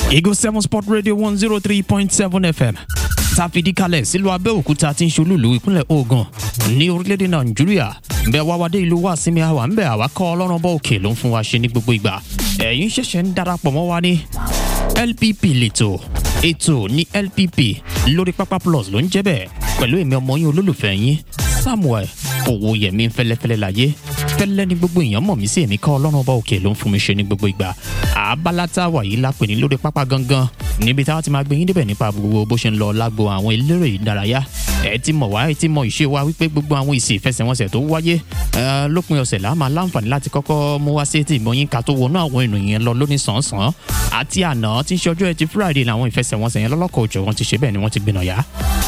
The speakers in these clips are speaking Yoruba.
Eagle seven sport radio one zero three point seven fm tá a fìdí kalẹ̀ sílùú abẹ́òkúta tí ń ṣolúlu ìpínlẹ̀ ogun ní orílẹ̀-èdè nàìjíríà bẹ́ẹ̀ wá wá dé ìlú wa sinmi àwa ń bẹ̀ àwa kọ́ ọlọ́run bọ́ òkè ló ń fún wa ṣe ní gbogbo ìgbà ẹ̀yin ṣẹ̀ṣẹ̀ ń darapọ̀ mọ́ wa ní lpp lẹ́tọ̀ ètò ní lpp lórí pápá plus ló ń jẹ́ bẹ́ẹ̀ pẹ̀lú èmi ọmọ yín olólùfẹ́ yín samuel owóyẹmí fẹlẹ́fẹlẹ́ láyé fẹlẹ́ ní gbogbo èèyàn mọ̀ mí sí èmi kọ́ ọlọ́run ọba òkè ló ń fún mi ṣe ní gbogbo ìgbà àbálá tá a wà yìí lápè ní lórí pápá gangan níbi táwa ti máa gbé yín débẹ̀ nípa gbogbo bó ṣe ń lọ lágbo àwọn eléré ìdárayá ẹ ti mọ̀ wá ẹ ti mọ̀ ìṣe wa wípé gbogbo àwọn ìsì ìfẹsẹ̀wọnsẹ̀ tó wáyé ẹ, lópin ọ̀sẹ̀ là á máa láǹfààní láti kọ́kọ́ mú wá sí ètò ìmọ̀ yín ká tó wọnú àwọn ènìyàn yẹn lọ lóní sàn-án àti àná tí ń ṣe ọjọ́ ẹtì friday làwọn ìfẹsẹ̀wọnsẹ̀ yẹn lọ́lọ́kọ̀ òjò wọn ti ṣe bẹ́ẹ̀ ni wọ́n ti gbìnà yá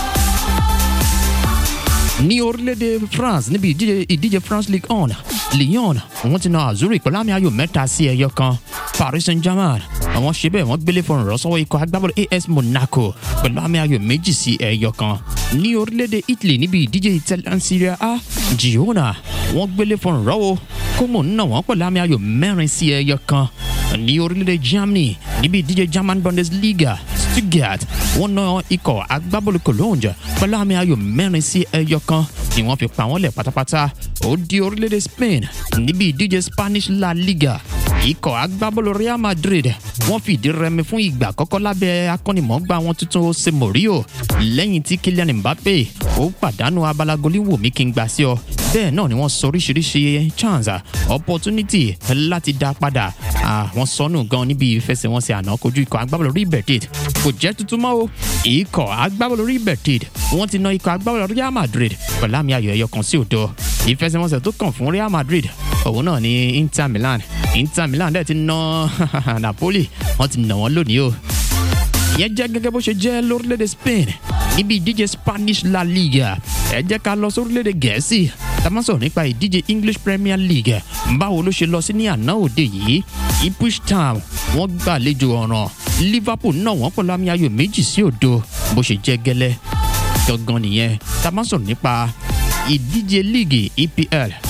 ní orílẹ̀-èdè france níbi ìdíje ìdíje france league one lyon wọ́n ti na azuri pẹ̀lú àmì ayò mẹ́ta sí ẹyọ kan paris saint-germain àwọn ṣe bẹ́ẹ̀ wọ́n gbélé fún ìrọ́sọ́wọ́ ikọ̀ agbábọ́ọ̀lù as monaco pẹ̀lú àmì ayò méjì sí ẹyọ kan ní orílẹ̀-èdè italy níbi ìdíje italian serie a girona wọ́n gbélé fún ìrọ́wọ́ como náà wọ́n pẹ̀lú àmì ayò mẹ́rin sí ẹyọ kan ní orílẹ̀-èdè germany níbi ìdíje german bundesliga stuttgart wọ́n na ikọ̀ agbábọ́ọ̀lù cologne pẹ̀lú àmì ayò mẹ́rin sí ẹyọ kan ni wọ́n fi pa wọ́n lẹ̀ pátápátá ó di orílẹ̀-èdè spain níbi ìdíje spanish la liga ikọ̀ agbábọ́ọ̀lù real madrid wọ́n fìdí rẹmi fún ìgbà àkọ́kọ́ lábẹ́ akọ́nimọ̀ọ́gbà wọn tuntun jose mourinho lẹ́yìn tí kylian mbappe ó pàdánù abala goliwoo mi kí n gbà sí ọ bẹ́ẹ̀ náà ni wọ́n sọ oríṣiríṣi chance opportunity láti dá padà àwọn sọnù gan níbi ìfẹsẹ̀wọnsẹ̀ àná kojú ikọ̀ agbábọ́ọ̀lù rí bẹ̀tẹ̀d kò jẹ́ tuntun mọ́ o ikọ̀ agbábọ́ọ̀lù rí bẹ̀tẹ̀d wọ́n ti na ikọ̀ agbábọ́ọ̀lù real madrid pẹ̀lú àmì ayò ẹyọ kan sí òdo ìfẹsẹ̀wọnsẹ̀ tó kàn fún real madrid òun náà ni inter milan inter milan dẹ̀ ti na napoli wọ́n ti nà wọ́n lónìí o ìyẹn jẹ́ gẹ́gẹ́ bó ṣe jẹ́ lórílẹ̀‐èdè spain níbi ìdíje spanish la liga ẹ jẹ́ ká lọ sórílẹ̀‐èdè gẹ̀ẹ́sì tá a máa sọ̀rọ̀ nípa ìdíje english premier league báwo ló ṣe lọ sí ní àná òde yìí ipswich town wọ́n gbàlejò ọ̀ràn liverpool náà wọ́n pẹ̀lú àmì ayò méjì sí òdo bó ṣe jẹ́ gẹ́lẹ́ gangan nìyẹn tá a máa sọ̀rọ̀ nípa ìdíje líìgì epl